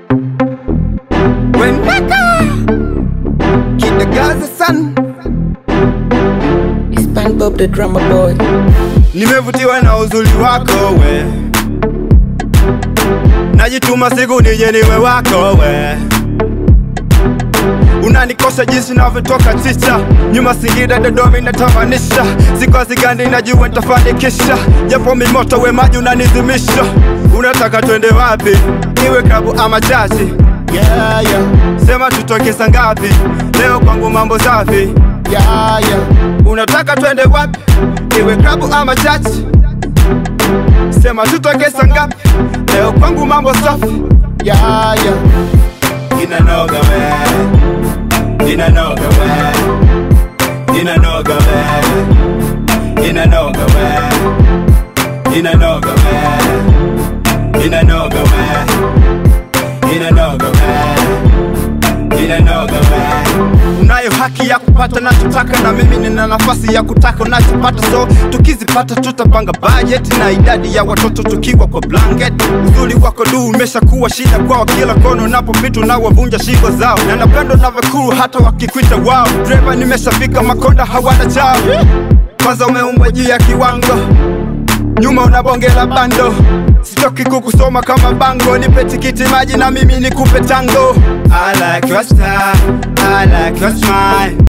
When Keep the Gaza sun It's Pan Bob the drummer boy. Nimevutiwa na uzuri wako we Najituma siku nije niwe wako we Unanikosha jinsi navyotoka chicha Nyuma Singida Dodoma inatamanisha Siku zigandi najua nitafanikisha Japo mimoto we maji unanizimisha Unataka twende wapi? Iwe klabu ama chachi Yeah, yeah, Sema tutoke saa ngapi? Leo kwangu mambo safi yeah, yeah. Unataka twende wapi? Iwe klabu ama chachi? Sema tutoke saa ngapi? Leo kwangu mambo safi Yeah, yeah. Inanoga we Inanoga we Inanoga we Inanoga we Inanoga we Inanoga we Inanoga we Inanoga we Unayo haki ya kupata nachotaka na mimi nina nafasi ya kutaka unachopata so tukizipata tutapanga budget na idadi ya watoto tukiwa kwa blanket uzuri wako du umeshakuwa shida kwao kila kono unapopita unawavunja shingo zao na napendo navyokuru hata wakikwita wao dreva nimeshafika makonda hawana chao kwanza umeumbwa juu ya kiwango nyuma unabongela bando sitoki kukusoma kama bango nipe tikiti maji na mimi nikupe tango I like your style, I like your smile